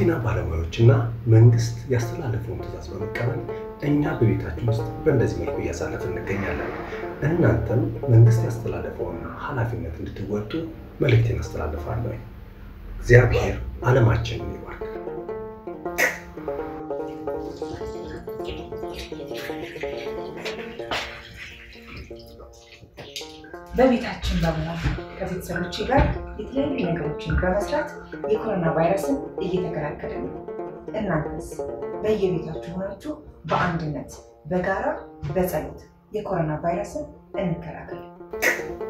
የጤና ባለሙያዎችና መንግስት ያስተላለፈውን ትዕዛዝ በመቀበል እኛ በቤታችን ውስጥ በእንደዚህ መልኩ እያሳለፍን እንገኛለን። እናንተም መንግስት ያስተላለፈውን ኃላፊነት እንድትወጡ መልእክቴን አስተላልፋለሁ። እግዚአብሔር ዓለማችንን ይባርክ። በቤታችን በመሆን ከቤተሰቦቼ ጋር የተለያዩ ነገሮችን በመስራት የኮሮና ቫይረስን እየተከላከልን ነው። እናንተስ በየቤታችሁ ሆናችሁ በአንድነት በጋራ በጸሎት የኮሮና ቫይረስን እንከላከል።